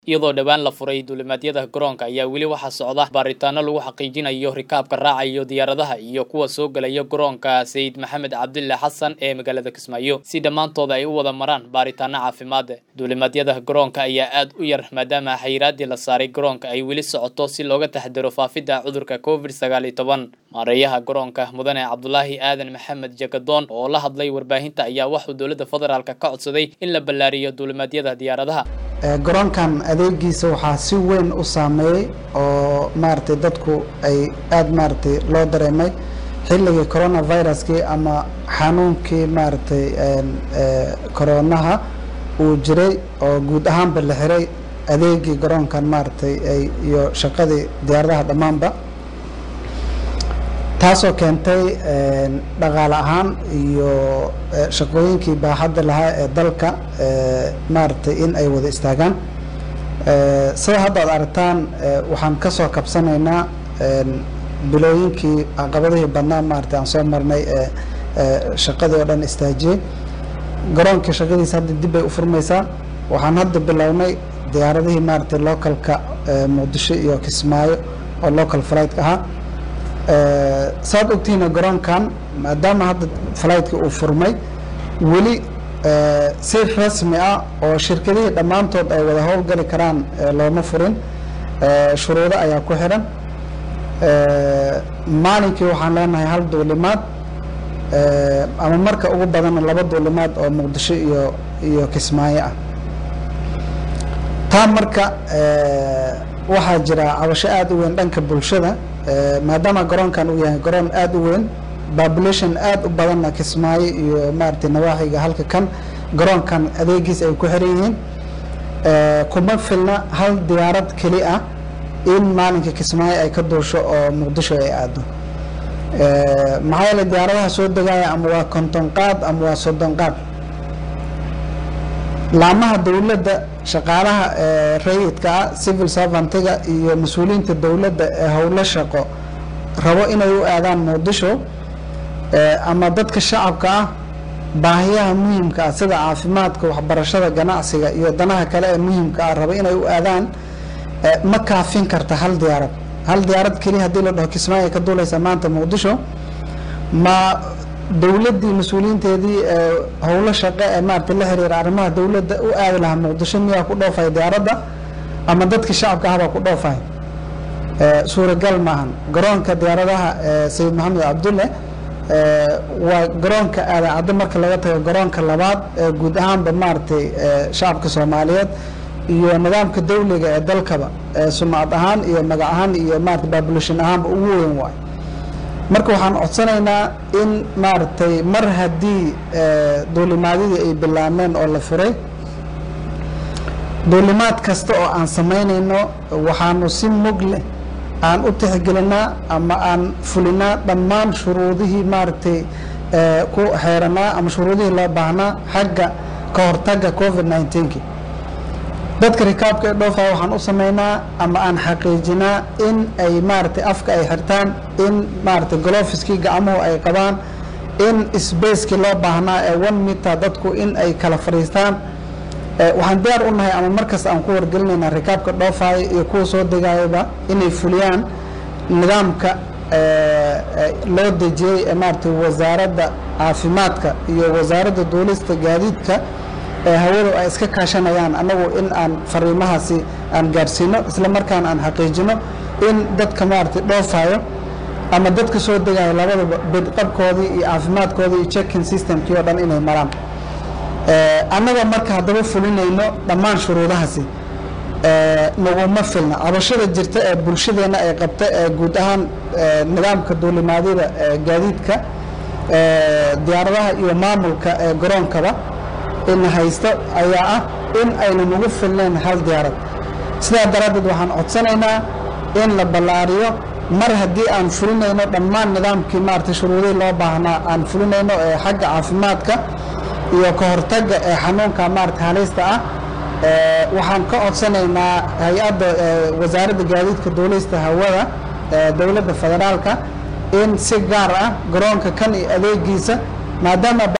iyadoo dhowaan la furay duulimaadyada garoonka ayaa weli waxaa socda baaritaano lagu xaqiijinayo rikaabka raacayo diyaaradaha iyo kuwa soo gelaya garoonka sayid maxamed cabdulle xasan ee magaalada kismaayo si dhammaantooda ay u wada maraan baaritaano caafimaad duulimaadyada garoonka ayaa aad u yar maadaama xayiraadii la saaray garoonka ay weli socoto si looga taxdiro faafidda cudurka covid sagaal iyo toban maareeyaha garoonka mudane cabdulaahi aadan maxamed jagadoon oo la hadlay warbaahinta ayaa waxuu dowladda federaalk ka codsaday in la ballaariyo duulimaadyada diyaaradaha garoonkan adeegiisa waxaa si weyn u saameeyey oo maaragtay dadku ay aada maaragtay loo dareemay xilligii coronaviruskii ama xanuunkii maaragtay coronaha uu jiray oo guud ahaanba la xiray adeegii garoonkan maaragtay iyo shaqadii diyaaradaha dhammaanba taasoo keentay dhaqaale ahaan iyo shaqooyinkii baaxadda lahaa ee dalka maaragtay in ay wada istaagaan sida hadda ad aragtaan waxaan ka soo kabsanaynaa bilooyinkii caqabadihii badnaa maaragtay aan soo marnay ee shaqadii oo dhan istaajiyey garoonkii shaqadiisa hadda dib bay u furmaysaa waxaan hadda bilownay diyaaradihii maaragtay localka muqdisho iyo kismaayo oo local flightka ahaa saad ogtihiina garoonkan maadaama hadda flightka uu furmay weli si rasmi ah oo shirkadihii dhammaantood ay wada howlgali karaan looma furin shuruudo ayaa ku xidhan maalinkii waxaan leenahay hal duulimaad ama marka ugu badanna laba duulimaad oo muqdisho iyo iyo kismaayo ah taa marka waxaa jira cabasho aada u weyn dhanka bulshada maadaama garoonkan uu yahay garoon aada u weyn population aada u badanna kismaayo iyo maaragtay nawaaxiga halka kan garoonkan adeegiis ay ku xiran yihiin kuma filna hal diyaarad keli ah in maalinka kismaayo ay ka duusho oo muqdisho ay aado maxaa yeele diyaaradaha soo degaya ama waa konton qaad ama waa soddon qaad laamaha dowladda shaqaalaha rayidka ah civil servantiga iyo mas-uuliyiinta dowladda ee howlo shaqo rabo inay u aadaan muqdisho ama dadka shacabka ah baahiyaha muhiimka ah sida caafimaadka waxbarashada ganacsiga iyo danaha kale ee muhiimka ah rabo inay u aadaan ma kaafin karta hal diyaarad hal diyaarad keliya haddii la dhaho kismaayo ka duulaysa maanta muqdisho ma dowladdii mas-uuliyiinteedii howlo shaqe ee maaragtay la xiriira arrimaha dowladda u aadi lahaa muqdisho miyaa ku dhoofay diyaaradda ama dadkii shacabka ahbaa ku dhoofay suuragal maahan garoonka diyaaradaha sayid maxamed cabdulle waa garoonka aadaacaddo marka laga tago garoonka labaad ee guud ahaanba maaragtay shacabka soomaaliyeed iyo nidaamka dawliga ee dalkaba sumcad ahaan iyo magac ahaan iyo maarata population ahaanba ugu weyn waay marka waxaan codsanaynaa in maaragtay mar haddii duulimaadyadii ay bilaabmeen oo la furay duulimaad kasta oo aan samaynayno waxaanu si mug leh aan u tixgelinaa ama aan fulinaa dhammaan shuruudihii maaragtay ku xeeranaa ama shuruudihii loo baahnaa xagga ka hortagga covid nineteenki dadka rikaabka ee dhoofaya waxaan u samaynaa ama aan xaqiijinaa in ay maaragtay afka ay xirtaan in maaragtay golofiskii gacmuhu ay qabaan in sbacekii loo baahnaa ee one meter dadku in ay kala fadhiistaan waxaan diyaar u nahay ama markasta aan ku wargelinaynaa rikaabka dhoofaya iyo kuwa soo degayaba inay fuliyaan nidaamka loo dejiyey ee maaragtay wasaaradda caafimaadka iyo wasaaradda duulista gaadiidka ee hawadu ay iska kaashanayaan annagu in aan fariimahaasi aan gaadhsiino isla markaana aan xaqiijino in dadka maaragtay dhoofayo ama dadka soo degayo labadaba bedqabkoodii iyo caafimaadkoodii iyo checking systemkii oo dhan inay maraan annaga marka haddaba fulinayno dhammaan shuruudahaasi naguma filna cabashada jirta ee bulshadeenna ay qabta ee guud ahaan nidaamka duulimaadyada gaadiidka diyaaradaha iyo maamulka ee garoonkaba in haysto ayaa ah in aynan ugu filnayn hal diyaarad sidaa daraaddeed waxaan codsanaynaa in la ballaariyo mar haddii aan fulinayno dhammaan nidaamkii maaragtay shuruudihii loo baahnaa aan fulinayno ee xagga caafimaadka iyo ka hortagga ee xanuunka maaragtay halista ah waxaan ka codsanaynaa hay-adda wasaaradda gaadiidka duulista hawada dowladda federaalka in si gaar ah garoonka kan iyo adeegiisa maadaama